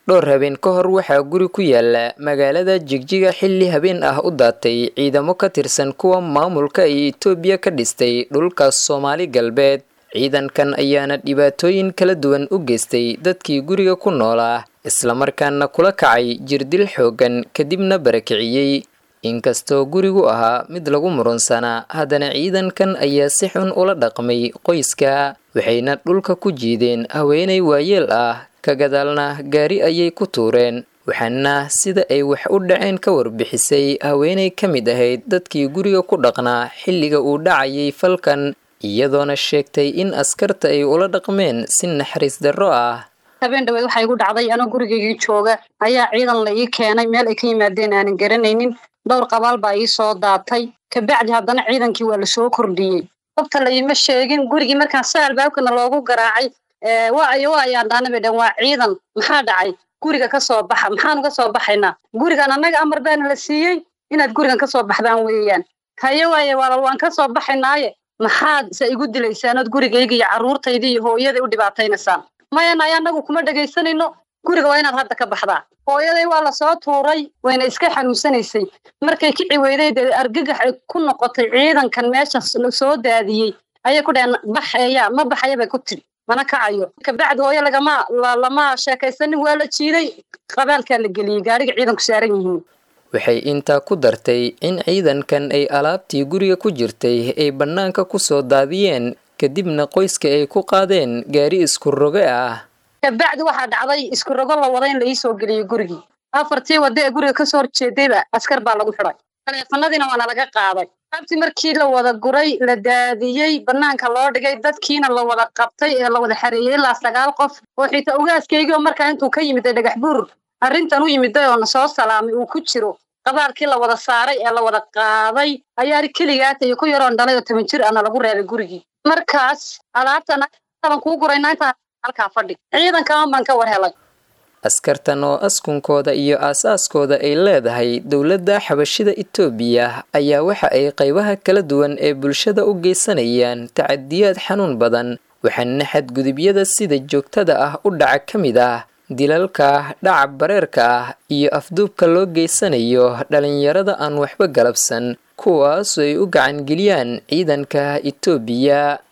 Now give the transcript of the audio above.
dhowr habeen ka hor waxaa guri ku yaala magaalada jigjiga xilli habeen ah u daatay ciidamo ka tirsan kuwa maamulka ay itoobiya ka dhistay dhulkaas soomaali galbeed ciidankan ayaana dhibaatooyin kala duwan u geystay dadkii guriga ku noolaa islamarkaana kula kacay jirdil xooggan kadibna barakiciyey inkastoo gurigu ahaa mid lagu murunsanaa haddana ciidankan ayaa si xun ula dhaqmay qoyska waxayna dhulka ku jiideen haweenay waayeel ah ka gadaalna gaari ayay ku tuureen waxaana sida ay wax u dhaceen ka warbixisay haweenay ka mid ahayd dadkii guriga ku dhaqnaa xilliga uu dhacayay falkan iyadoona sheegtay in askarta ay ula dhaqmeen si naxariis darro ah habeen dhaweed waxaa igu dhacday anoo gurigaygii jooga ayaa ciidan la ii keenay meel ay ka yimaadeen aanan garanaynin dhowr qabaal baa ii soo daatay kabacdi haddana ciidankii waa lasoo kordhiyey qofta la iima sheegin gurigii markaan sa albaabkana loogu garaacay waa ayo waa ayaan dhaana bay dhan waa ciidan maxaa dhacay guriga ka soo baxa maxaanu ka soo baxaynaa gurigan annaga amar baana la siiyey inaad gurigan ka soo baxdaan weeyaan haye waaye walaal waan ka soo baxaynaaye maxaad se igu dilaysaan ood gurigayga iyo carruurtayda iyo hooyaday u dhibaataynaysaan mayan ay annagu kuma dhegaysanayno guriga waa inaad hadda ka baxdaa hooyaday waa lasoo tuuray wayna iska xanuunsanaysay markay kici weyday dee argagax ay ku noqotay ciidankan meesha soo daadiyey ayay ku dhaheen baxeeya ma baxaya bay ku tidhi mana kacayo kabacdi hooyo lagama lama sheekaysanin waa la jiiday qabaalkaa la geliyey gaariga ciidanku saaran yihiin waxay intaa ku dartay in ciidankan ay alaabtii guriga ku jirtay ay bannaanka ku soo daadiyeen kadibna qoyska ay ku qaadeen gaari isku roge ah kabacdi waxaa dhacday isku rogo la wada in la iisoo geliyey gurigii afartii wadda ee guriga kasoo horjeedayba askar baa lagu xidhay taleefanadiina waana laga qaaday abti markii la wada guray la daadiyey bannaanka loo dhigay dadkiina la wada qabtay ee la wada xareeyey ilaa sagaal qof oo xitaa ugaaskaygiioo markaa intuu ka yimiday dhagax buur arrintan u yimiday oo na soo salaamay uu ku jiro qabaalkii la wada saaray ee la wada qaaday ayaa keligaata iyo ku yaroon dhalay oo toban jir ana lagu reebay gurigii markaas alaabtan aban kuu gurayna intaa halkaa fadhi ciidankaman baan ka war helay askartan oo askunkooda iyo aasaaskooda ay leedahay dowladda xabashida itoobiya ayaa waxa ay qaybaha kala duwan ee bulshada u geysanayaan tacadiyaad xanuun badan waxaana xadgudubyada sida joogtada ah u dhaca ka mid ah dilalka dhaca bareerka ah iyo afduubka loo geysanayo dhalinyarada aan waxba galabsan kuwaasoo ay u gacangeliyaan ciidanka itoobiya